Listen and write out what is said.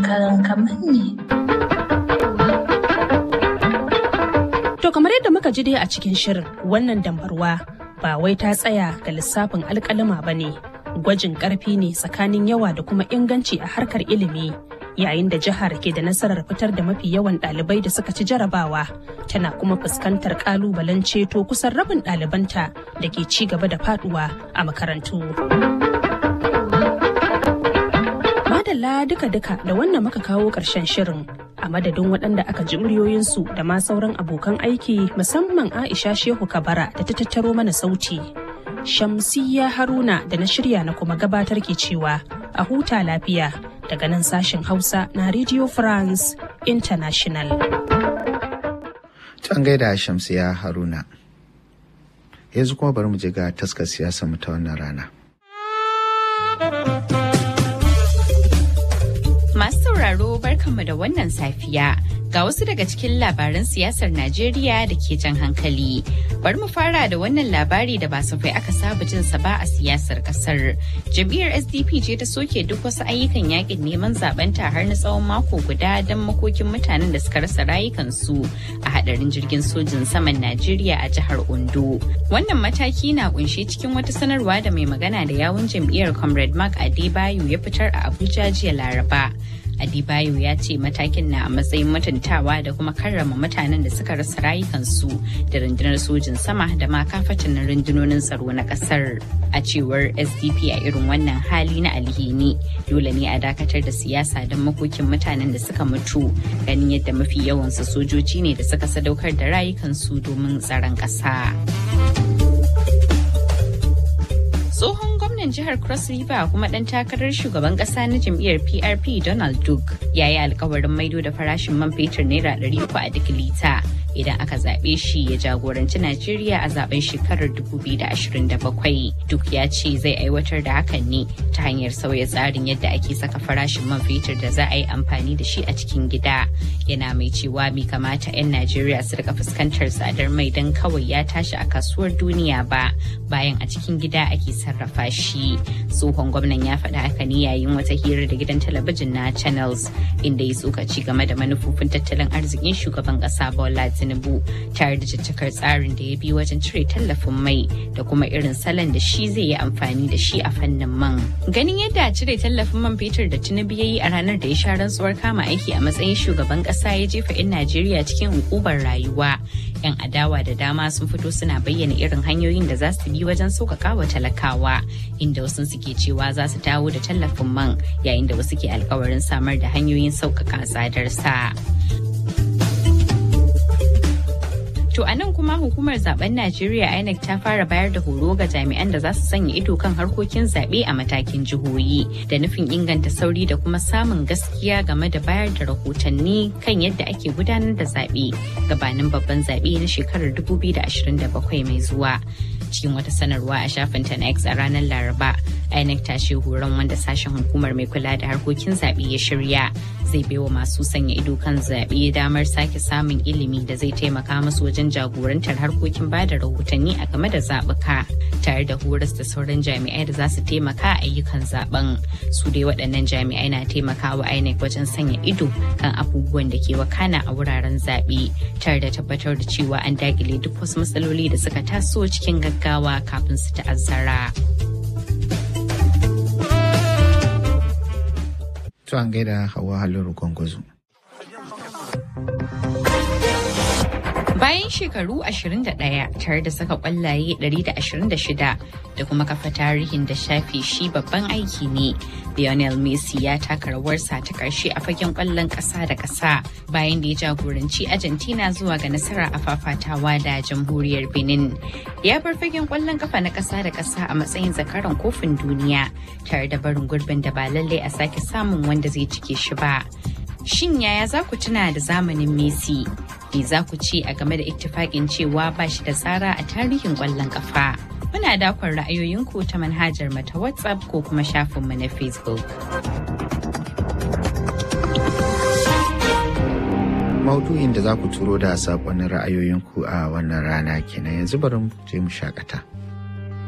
karan kamanni. To kamar yadda muka ji dai a cikin shirin wannan dambarwa ba wai ta tsaya ga lissafin alkalima ba ne gwajin karfi ne tsakanin yawa da kuma inganci a harkar ilimi yayin da jihar ke da nasarar fitar da mafi yawan ɗalibai da suka ci jarabawa tana kuma fuskantar ƙalubalen ceto kusan rabin ɗalibanta da ke ci gaba da faduwa a makarantu. Madalla duka-duka da wannan muka kawo ƙarshen shirin a madadin waɗanda aka ji muryoyinsu da ma sauran abokan aiki musamman Aisha Shehu Kabara da ta tattaro mana sauti. Shamsiyya Haruna da na shirya na kuma gabatar ke cewa a huta lafiya daga nan sashen Hausa na Radio France International. Can gaida Shamsiyya Haruna. Yanzu kuma bari mu je ga taskar siyasa mu ta wannan rana. Masu sauraro barkanmu da wannan safiya ga wasu daga cikin labaran siyasar Najeriya da ke jan hankali. Bari mu fara da wannan labari da ba safai aka saba jin sa ba a siyasar kasar. Jam'iyyar SDP ce ta soke duk wasu ayyukan yakin neman zabenta har na tsawon mako guda don makokin mutanen da suka rasa rayukansu a hadarin jirgin sojin saman Najeriya a jihar Ondo. Wannan mataki na kunshe cikin wata sanarwa da mai magana da yawun jam'iyyar Comrade Mark Adebayo ya fitar a Abuja jiya Laraba. Adibayo ya ce matakin na a matsayin mutuntawa da kuma karrama mutanen da suka rasa rayukansu da rundunar sojin sama da ma kafatan rundunonin tsaro na kasar. A cewar SDP a irin wannan hali na alhini dole ne a dakatar da siyasa don makokin mutanen da suka mutu ganin yadda mafi yawansu sojoji ne da suka sadaukar da rayukansu domin tsaron ƙasa. tsohon gwamnan jihar cross river kuma dan takarar shugaban kasa na jam'iyyar prp donald duke ya yi alkawarin maido da farashin man fetur naira 300 a duk lita idan aka zaɓe shi ya jagoranci najeriya a zaben shekarar 2027 duk ya ce zai aiwatar da hakan ne ta hanyar sauya tsarin yadda ake saka farashin man fetur da za a yi amfani da shi a cikin gida yana mai cewa bai kamata 'yan najeriya su rika fuskantar tsadar mai don kawai ya tashi a kasuwar duniya ba bayan a cikin gida ake sarrafa shi tsohon gwamnan ya faɗa haka ne yayin wata hira da gidan talabijin na channels inda ya tsokaci game da manufofin tattalin arzikin shugaban ƙasa bola tinubu tare da caccakar tsarin da ya bi wajen cire tallafin mai da kuma irin salon da shi zai yi amfani da shi a fannin man ganin yadda cire tallafin man fetur da tinubu ya yi a ranar da ya sha rantsuwar kama aiki a matsayin shugaban ƙasa ya jefa 'yan najeriya cikin hukubar rayuwa 'yan adawa da dama sun fito suna bayyana irin hanyoyin da za su bi wajen sauƙaƙa wa talakawa inda wasu suke cewa za su dawo da tallafin man yayin da wasu ke alkawarin samar da hanyoyin sauƙaƙa tsadar sa. To a nan kuma hukumar zaben Najeriya INEC ta fara bayar da horo ga jami'an da za su sanya ido kan harkokin zaɓe a matakin jihohi da nufin inganta sauri da kuma samun gaskiya game da bayar da rahotanni kan yadda ake gudanar da zaɓe gabanin babban zaɓe na shekarar 2027 mai zuwa. cikin wata sanarwa a shafinta na X a ranar Laraba. INEC ta ce horon wanda sashen hukumar mai kula da harkokin zaɓe ya shirya zai baiwa masu sanya ido kan zaɓe damar sake samun ilimi da zai taimaka musu wajen jagorantar harkokin ba da rahotanni a game da zaɓuka tare da horas da sauran jami'ai da za su taimaka a ayyukan zaben su dai waɗannan jami'ai na taimakawa INEC wajen sanya ido kan abubuwan da ke wakana a wuraren zaɓe tare da tabbatar da cewa an dakile duk wasu matsaloli da suka taso cikin gaggawa gaggawa kafin su ta'azzara. To an gaida hawa halin gwangwazo. Bayan shekaru 21 tare da saka kwallaye 126 da kuma kafa tarihin da shafe shi babban aiki ne, Lionel Messi ya taka rawarsa ta ƙarshe a fagen kwallon ƙasa da ƙasa bayan da ya jagoranci Argentina zuwa ga nasara a fafatawa da jamhuriyar Benin. Ya bar fagen kwallon kafa na ƙasa da ƙasa a matsayin zakaran kofin duniya tare da barin gurbin da ba lallai a sake samun wanda zai cike shi ba. Shin yaya za ku tuna da zamanin Messi? Me za ku ce a game da ittifaƙin cewa ba shi da tsara a tarihin ƙwallon ƙafa? Muna dakon ra'ayoyinku ta manhajar mata WhatsApp ko kuma shafinmu na Facebook. Maudu'in da za ku turo da saƙonin ra'ayoyinku a wannan rana kenan yanzu bari mu je mu shakata.